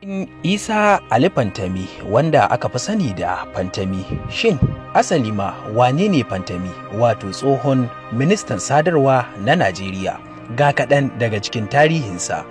Isa Ali Fantami wanda aka fi sani da Fantami shin asali ma wane ne Fantami wato tsohon ministan sadarwa na Najeriya ga kaɗan daga cikin tarihinsa.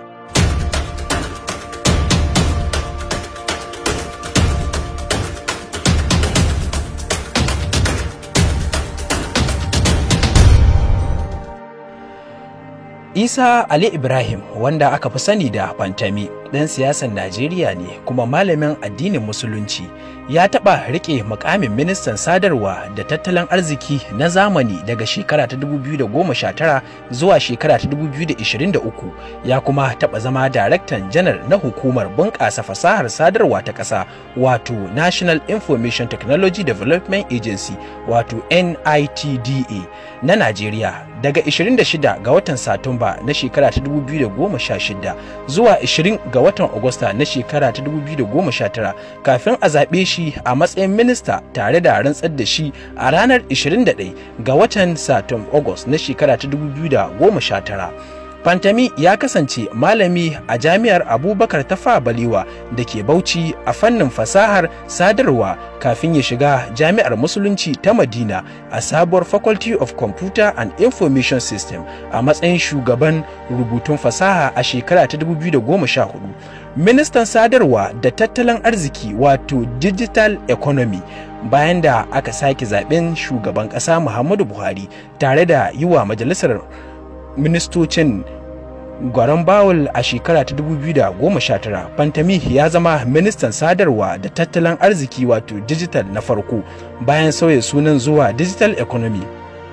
Isa Ali Ibrahim wanda aka fi sani da Fantami ɗan siyasar Najeriya ne kuma malamin addinin Musulunci ya taɓa riƙe mukamin ministan sadarwa da tattalin arziki na zamani daga shekara ta 2019 zuwa shekara ta 2023 ya kuma taɓa zama daraktan janar na hukumar bunƙasa fasahar sadarwa ta ƙasa wato National Information Technology Development Agency wato NITDA na Najeriya daga 26 ga watan Satumba na shekara ta 2016 zuwa 20 ga watan Agusta na shekara ta 2019 kafin a zaɓe shi a matsayin minista tare da rantsar da shi a ranar 21 ga watan Satum August na shekara ta 2019. Fantami ya kasance malami a jami'ar Abubakar Tafa Balewa da ke Bauchi a fannin fasahar sadarwa kafin ya shiga jami'ar Musulunci ta Madina a sabuwar Faculty of Computer and Information System a matsayin shugaban rubutun fasaha a shekara ta 2014. Ministan sadarwa da tattalin arziki wato Digital Economy bayan da aka sake zaben shugaban ƙasa Muhammadu Buhari tare da yi wa majalisar ministocin gwaron bawul a shekara ta 2019 fantami ya zama ministan sadarwa da tattalin arziki wato digital na farko bayan sauya sunan zuwa digital economy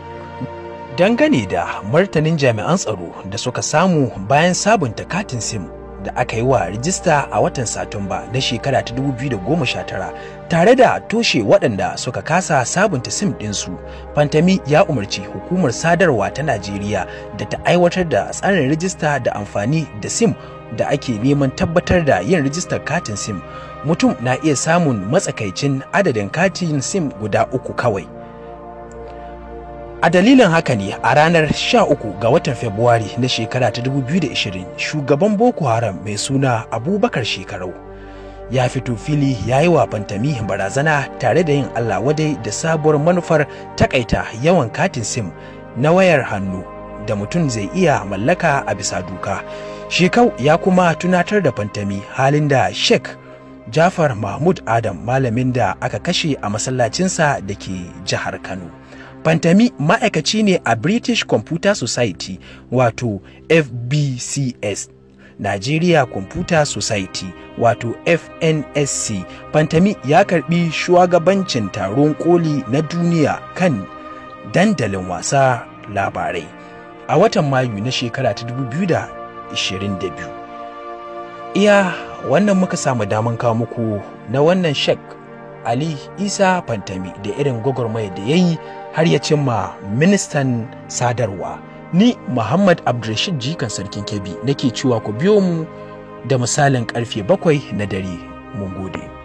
dangane da martanin jami'an tsaro da suka samu bayan sabunta katin sim da aka yi wa rijista a watan satumba na shekara ta 2019 tare da toshe waɗanda suka kasa sabunta sim ɗinsu fantami ya umarci hukumar sadarwa ta najeriya da ta aiwatar da tsarin rijista da amfani da sim da ake neman tabbatar da yin rijistar katin sim mutum na iya samun matsakaicin adadin katin sim guda uku kawai A dalilin haka ne a ranar 13 ga watan Fabrairu na shekara ta 2020 shugaban Boko Haram mai suna Abubakar Shekarau ya fito fili ya yi wa Fantami barazana tare da yin Allah wadai da sabuwar manufar takaita yawan katin sim na wayar hannu da mutum zai iya mallaka a bisa doka. Shekau ya kuma tunatar da Fantami halin da Sheikh Jafar Mahmud Adam malamin da aka kashe a masallacinsa da ke jihar Kano. Fantami ma'aikaci ne a British Computer Society wato FBCS, Nigeria Computer Society wato FNSC. Fantami ya karbi shugabancin taron koli na duniya kan dandalin wasa labarai a watan Mayu na shekara ta 2022. Iya wannan muka samu daman kawo muku na wannan shek Ali Isa Fantami da irin gwagwarmaya da ya yi har ya cimma ministan sadarwa. Ni Muhammad Abdulrashid Jikan Sarkin Kebbi nake cewa ku biyo mu da misalin karfe bakwai na dare. Mun gode.